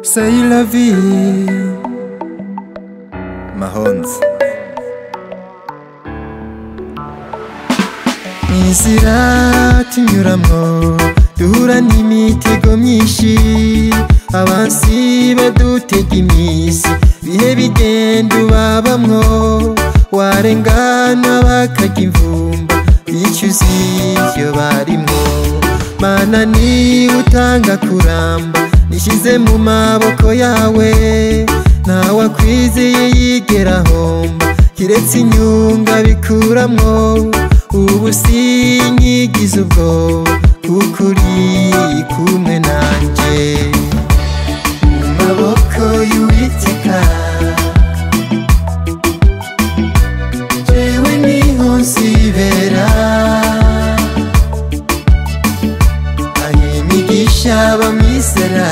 essaye la vie. Mahomes. inzira tunyuramo duhura n'imitego myinshi abansi badutega iminsi bihe bigenda ubabamwo warengana bakaga imvumba bicuza ibyo barimwo mana niba utanga kuramba nishyize mu maboko yawe ntawakwizeye yigera homba kiretse inyunga bikuramwo ubu sinkigize ubwoba kuko uri kumwe nanjye mu maboko y'uwiteka jewe niho nzibera aho imigisha bamwizera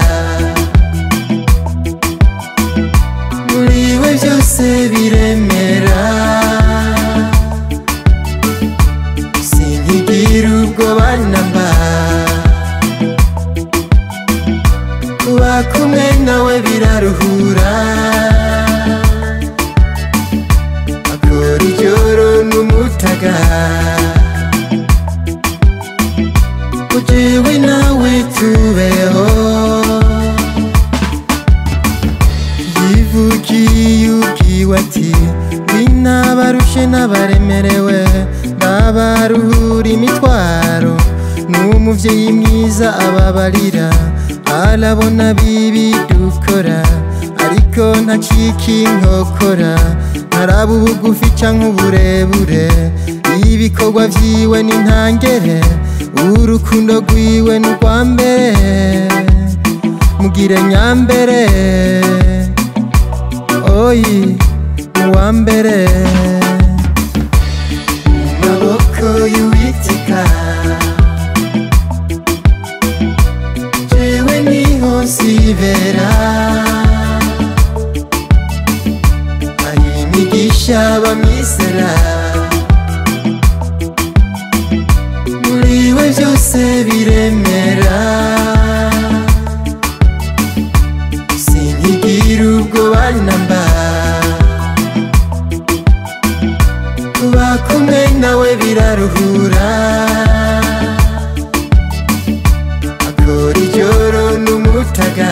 muri we byose biremera sinkigira ubwoba namba kuba kumwe nawe biraruhura akora icyoro n'umutaga ujyewe nawe tubeho yivugiye ubwiwe ati winabarushe n'abaremerewe n'abaruhura imitwaro n'umubyeyi mwiza ababarira arabona bibi dukora ariko ntacika inkokora ntaraba ubugufi canke uburebure ibikorwa vyiwe n'intangere urukundo rwiwe n'urwambere mugire nyambere oyi uwambere maboko y'uwiteka jewe niho nsibera aho imigisha bamwizera muri we byose biremera sinkigira ubwoba namba kuba kumwe nawe biraruhura akora icyoro n'umutaga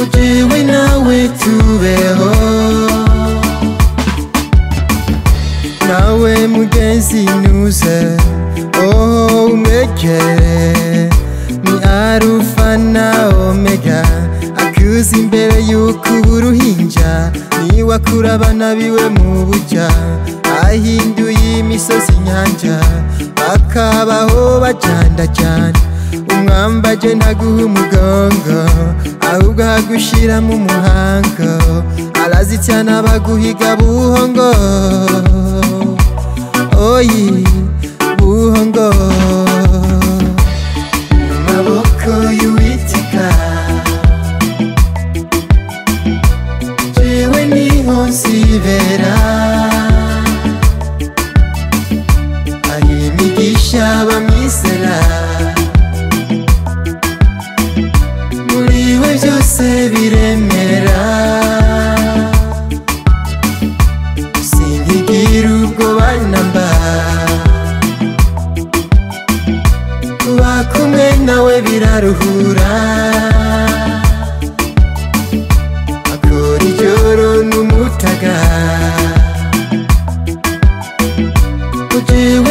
ujyewe nawe tubeho nawe mugenzi nuze oho umwegere ni arufa na omega akuza imbere y'uko uba uruhinja niwe akura abana biwe mu bujya ahinduye imisozi inyanja bakabaho bajyandajyana umwambage ntaguha umugongo ahubwo agushiramo umuhango arazityana baguhiga buhongo oyi buhongo mu maboko y'uwiteka jewe niho nzibera aho imigisha bamwizera muri we byose biremera sinkigira ubwoba namba kuba kumwe nawe biraruhura akora icyoro n'umutaga ujyewe